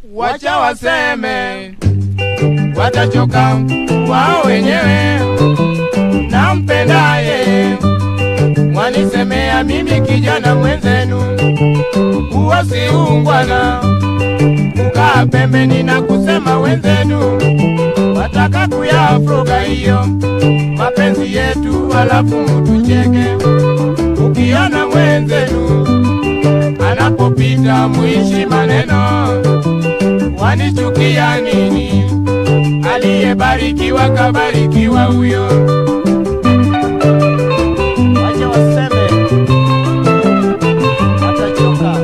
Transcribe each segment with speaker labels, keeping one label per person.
Speaker 1: wacha waseme, watachoka wao wenyewe. Nampendaye mwanisemea mimi kijana mwenzenu, huo si ungwana. Kukaa pembeni na kusema wenzenu wataka kuyafuga hiyo mapenzi yetu, halafu mutucheke. Ukiona mwenzenu anapopita mwishi maneno, wanichukia nini? Aliyebarikiwa kabarikiwa huyo.
Speaker 2: Wacha waseme, watachoka.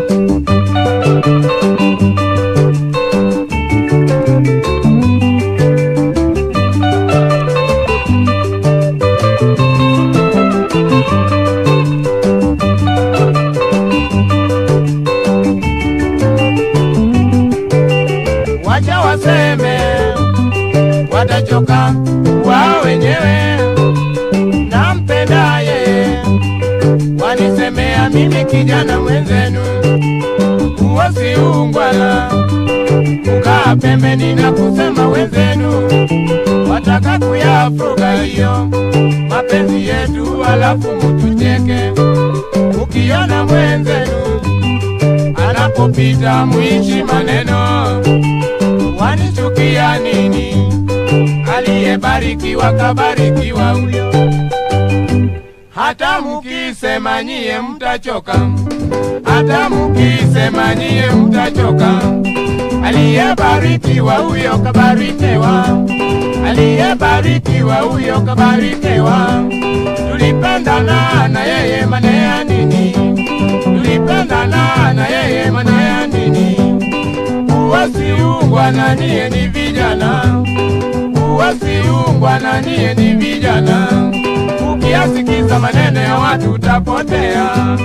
Speaker 1: wacha waseme, watachoka wao wenyewe. Nampendaye wanisemea mimi kijana mwenzenu, huo si ungwana. Kukaa pembeni na kusema wenzenu wataka kuyafuga hiyo mapenzi yetu, halafu mutucheke. Ukiona mwenzenu anapopita mwishi maneno wanichukia nini? Aliyebarikiwa kabarikiwa huyo. Hata mukisema nyie mtachoka, hata mukisema nyie mtachoka. Aliyebarikiwa huyo kabarikiwa, aliyebarikiwa huyo kabarikiwa. Tulipendana na yeye manea nini? Tulipendana na yeye manea nini? Uwasiungwa na niye ni vijana, uwasiungwa na niye ni vijana. Ukiyasikiza maneno ya watu utapotea.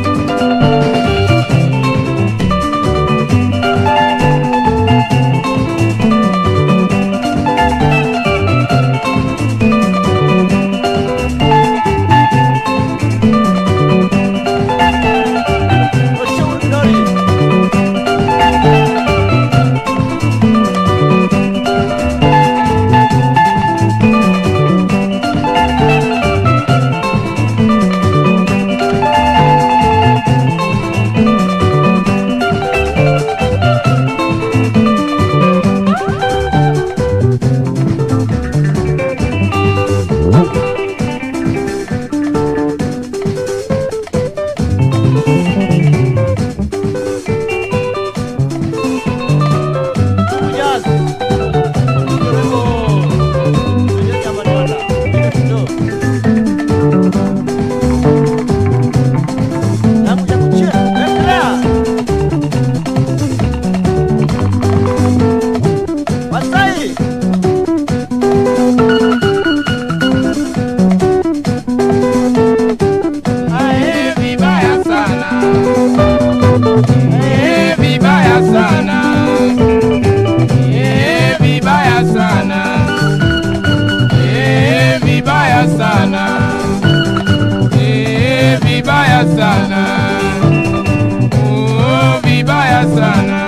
Speaker 2: Oshauri Dori. Kujas. Karibu. Kujas ya Madonna. Ndio. Namu ya kucheza. Endelea. Wasai.
Speaker 1: Ae, vibaya sana. Ae, vibaya sana. Ae, vibaya sana. Ae, vibaya sana. Ae, vibaya sana. Oh, vibaya sana.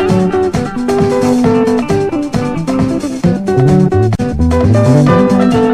Speaker 2: Thank